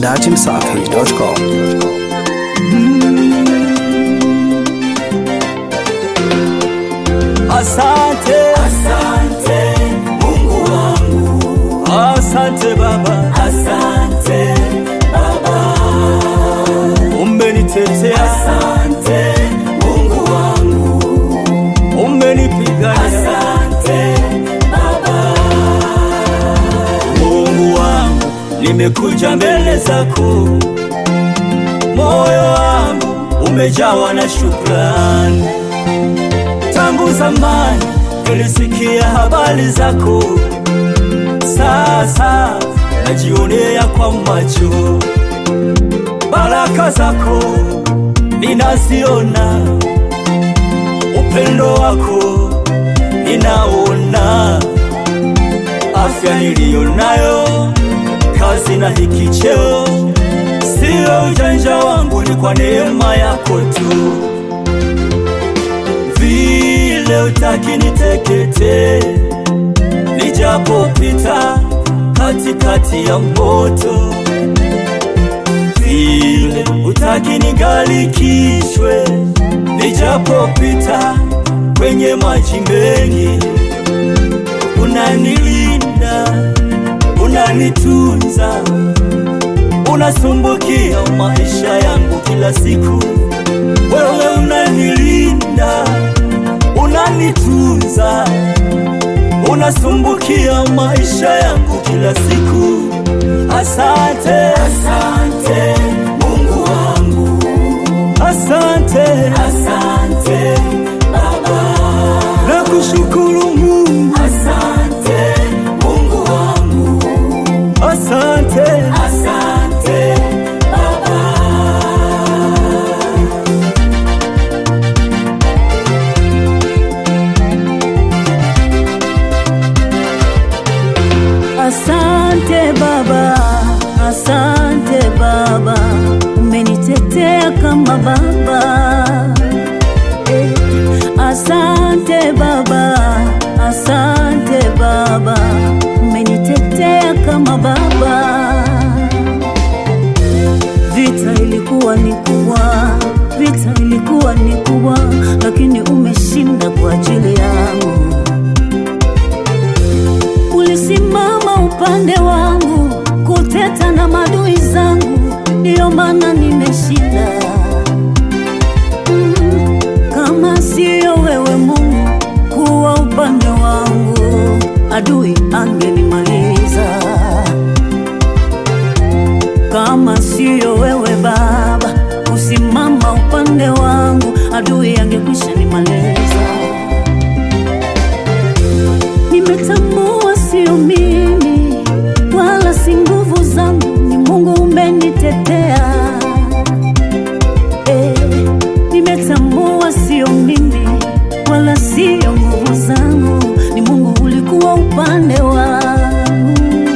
datimsafi.com. Asante, asante Mungu wangu, asante Baba, asante Baba, umenitetea, asante Mungu wangu, umenipigania, asante Baba, Mungu wangu, nimekuja mbele zako, moyo wangu umejawa na shukrani tangu zamani nilisikia habari zako, sasa najionea kwa macho baraka zako, ninaziona upendo wako ninaona, afya niliyo nayo, kazi na hiki cheo, sio ujanja wangu, ni kwa neema yako tu vile utaki nitekete, nijapopita katikati ya moto, vile utaki nigalikishwe, nijapopita kwenye maji mengi, unanilinda, unanitunza, unasumbukia maisha yangu kila siku, wewe unanilinda unanitunza, unasumbukia maisha yangu kila siku. Asante, asante Mungu wangu, asante, asante Baba, nakushukuru Mungu, asante Mungu wangu, asante, asante Baba. Asante Baba, asante Baba, umenitetea kama baba. Eh, asante Baba, asante Baba, umenitetea kama baba. Vita ilikuwa ni kubwa, vita ilikuwa ni kubwa, lakini umeshinda kwa ajili yangu ulisimama upande wangu kuteta na madui zangu, ndiyo maana nimeshinda. Mm, kama siyo wewe Mungu kuwa upande wangu, adui angenimaliza. Kama siyo wewe Baba kusimama upande wangu, adui angekwisha nimaliza. Nimetambua sio mimi wala si nguvu zangu, ni Mungu umenitetea. Eh, nimetambua sio mimi wala sio nguvu zangu, ni Mungu ulikuwa upande wangu,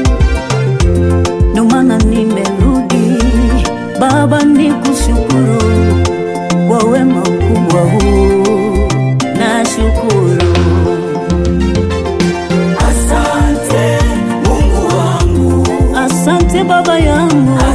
ndio maana nimerudi Baba, nikushukuru kwa wema mkubwa huu, nashukuru. Asante Mungu wangu, Asante baba yangu,